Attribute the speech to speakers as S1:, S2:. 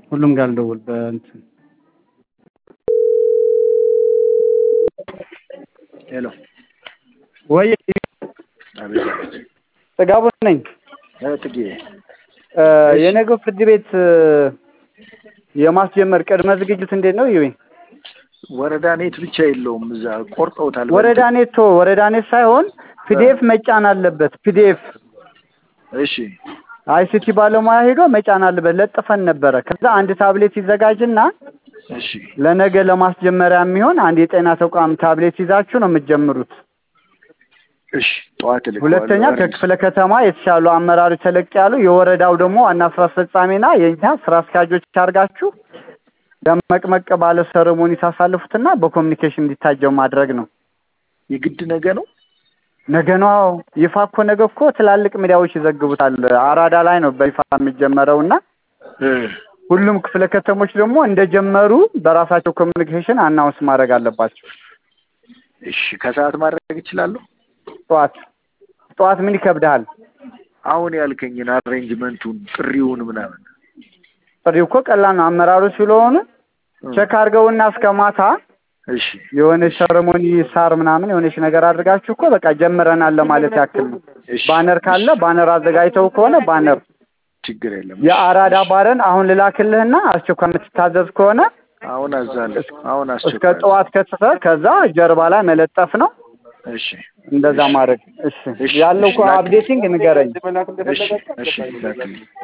S1: ሁሉም ጋር ልደውል በእንትን
S2: ሄሎ
S1: ወይ
S2: አቤት አቤት
S1: ጥጋቡ ነኝ።
S2: እ ጥጌ
S1: እ የነገው ፍርድ ቤት እ የማስጀመር ቅድመ ዝግጅት እንዴት ነው? ይዌ
S2: ወረዳ ኔት ብቻ የለውም እዛ ቆርጠውታል።
S1: ወረዳ ኔት ቶ ወረዳ ኔት ሳይሆን ፒዲኤፍ መጫን አለበት። ፒዲኤፍ
S2: እሺ
S1: አይሲቲ ባለሙያ ሄዶ መጫን አለበት። ለጥፈን ነበረ። ከዛ አንድ ታብሌት ይዘጋጅና
S2: እሺ
S1: ለነገ ለማስጀመሪያ የሚሆን አንድ የጤና ተቋም ታብሌት ይዛችሁ ነው የምትጀምሩት።
S2: እሺ ጠዋት ልክ
S1: ሁለተኛ ከክፍለ ከተማ የተሻሉ አመራሮች ተለቅ ያሉ የወረዳው ደግሞ ዋና ስራ አስፈጻሚና የእኛ ስራ አስኪያጆች አድርጋችሁ ደመቅመቅ ባለ ሰረሞኒ ታሳልፉትና በኮሚኒኬሽን እንዲታጀው ማድረግ ነው።
S2: የግድ ነገ ነው።
S1: ነገ ነው ይፋ እኮ ነገ እኮ ትላልቅ ሚዲያዎች ይዘግቡታል። አራዳ ላይ ነው በይፋ የሚጀመረው እና
S2: እ
S1: ሁሉም ክፍለ ከተሞች ደግሞ እንደጀመሩ በራሳቸው ኮሚኒኬሽን አናውንስ ማድረግ አለባቸው።
S2: እሺ ከሰዓት ማድረግ እችላለሁ።
S1: ጠዋት ጠዋት ምን ይከብድሃል?
S2: አሁን ያልከኝን አሬንጅመንቱን ጥሪውን ምናምን
S1: ጥሪው እኮ ቀላል ነው። አመራሮች ስለሆኑ ቼክ አድርገውና እስከ ማታ
S2: እሺ
S1: የሆነች ሰረሞኒ ሳር ምናምን የሆነች ነገር አድርጋችሁ እኮ በቃ ጀምረናል ለማለት ያክል ነው።
S2: እሺ
S1: ባነር ካለ ባነር አዘጋጅተው ከሆነ ባነር
S2: ችግር የለም።
S1: የአራዳ ባረን አሁን ልላክልህና አስቸኳይ የምትታዘዝ ከሆነ
S2: አሁን አዛለሁ። አሁን
S1: እስከ
S2: አስቸኳይ
S1: ጠዋት ከትፈ ከዛ ጀርባ ላይ መለጠፍ ነው።
S2: እሺ
S1: እንደዛ ማድረግ እሺ።
S2: እሺ፣
S1: ያለው እኮ
S2: እሺ፣ ላክ-
S1: አፕዴቲንግ ንገረኝ።
S2: እሺ እሺ ላክልኝ።